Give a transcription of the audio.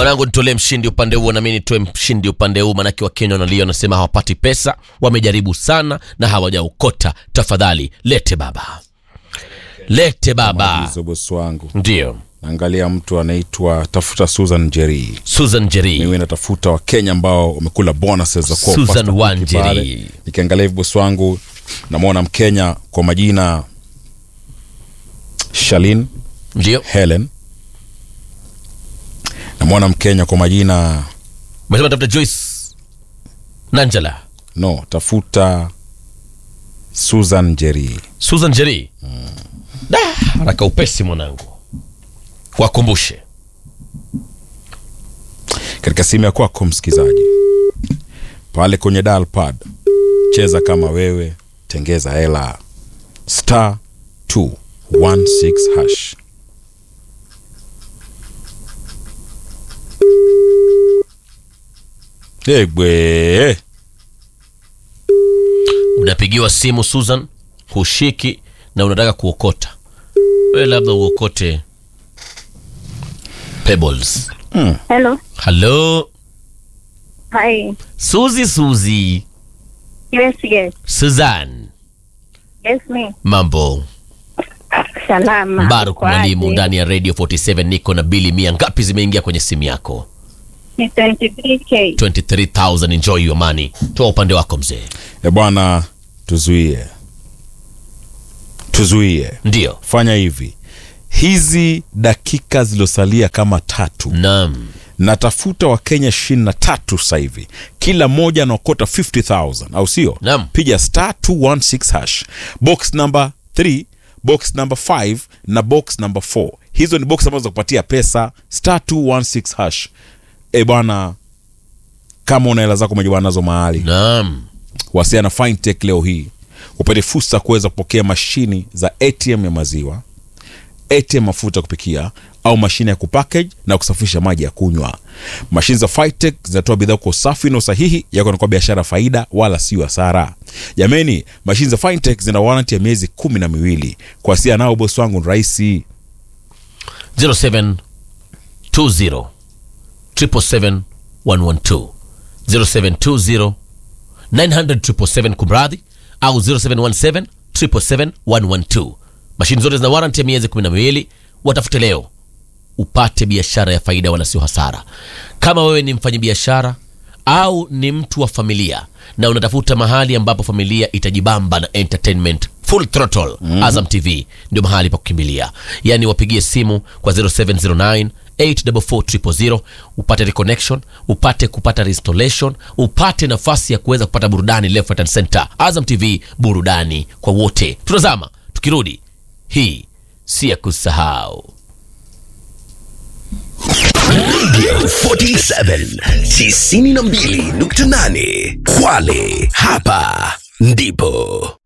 mwanangu nitolee mshindi upande huo nami nitoe mshindi upande huu manake wakenya wanalia wanasema hawapati pesa wamejaribu sana na hawajaokota tafadhali lete baba lete baba hizo bosi wangu ndio naangalia mtu anaitwa tafuta susan jeri susan jeri mimi natafuta wakenya ambao wamekula bonuses za kuwa Susan Pastor Cookie Wanjeri. pale. nikiangalia hivi bosi wangu namwona mkenya kwa majina shalin ndio helen namwona mkenya kwa majina umesema tafuta joyce nanjala no tafuta susan jeri susan jeri da haraka upesi mwanangu wakumbushe katika simu ya kwako msikizaji pale kwenye dial pad cheza kama wewe tengeza hela star 216 hash egwe unapigiwa simu susan hushiki na unataka kuokota we labda uokote pebbles Hello. halo Hi. suzi suzi Yes, yes. suzan Yes, me. mambo Salama. mbaruk Uko aje? mwalimu ndani ya radio 47 niko na bili mia ngapi zimeingia kwenye simu yako Ni 23K. 23000 enjoy your money toa upande wako mzee e bwana tuzuie tuzuie ndio fanya hivi hizi dakika zilizosalia kama tatu naam natafuta wakenya ishirini na tatu sasa hivi kila mmoja anaokota 50000 au sio Naam. piga star 216 hash box number 3 box number 5 na box number 4 hizo ni box ambazo za kupatia pesa star 216 hash e bwana kama una hela zako umejibana nazo mahali naam wasiana fintech leo hii upate fursa ya kuweza kupokea mashini za atm ya maziwa atm mafuta ya kupikia au mashine ya kupackage na kusafisha maji ya kunywa mashine za fintech zinatoa bidhaa kwa usafi na usahihi yako na kwa biashara faida wala sio hasara jameni mashine za fintech zina warranty ya miezi kumi na miwili kuasia nao bosi wangu ni rahisi 0720 777 112 0720 900 777 kumradhi au 0717 777 112 mashini zote zina warranty ya miezi 12 watafute leo upate biashara ya faida wala sio hasara kama wewe ni mfanyabiashara au ni mtu wa familia na unatafuta mahali ambapo familia itajibamba na entertainment full throttle mm-hmm. azam tv ndio mahali pa kukimbilia yaani wapigie simu kwa 0709 844 upate reconnection upate kupata restoration upate nafasi ya kuweza kupata burudani left right and center azam tv burudani kwa wote tunazama tukirudi hii si ya kusahau 47 92.8 Kwale, hapa ndipo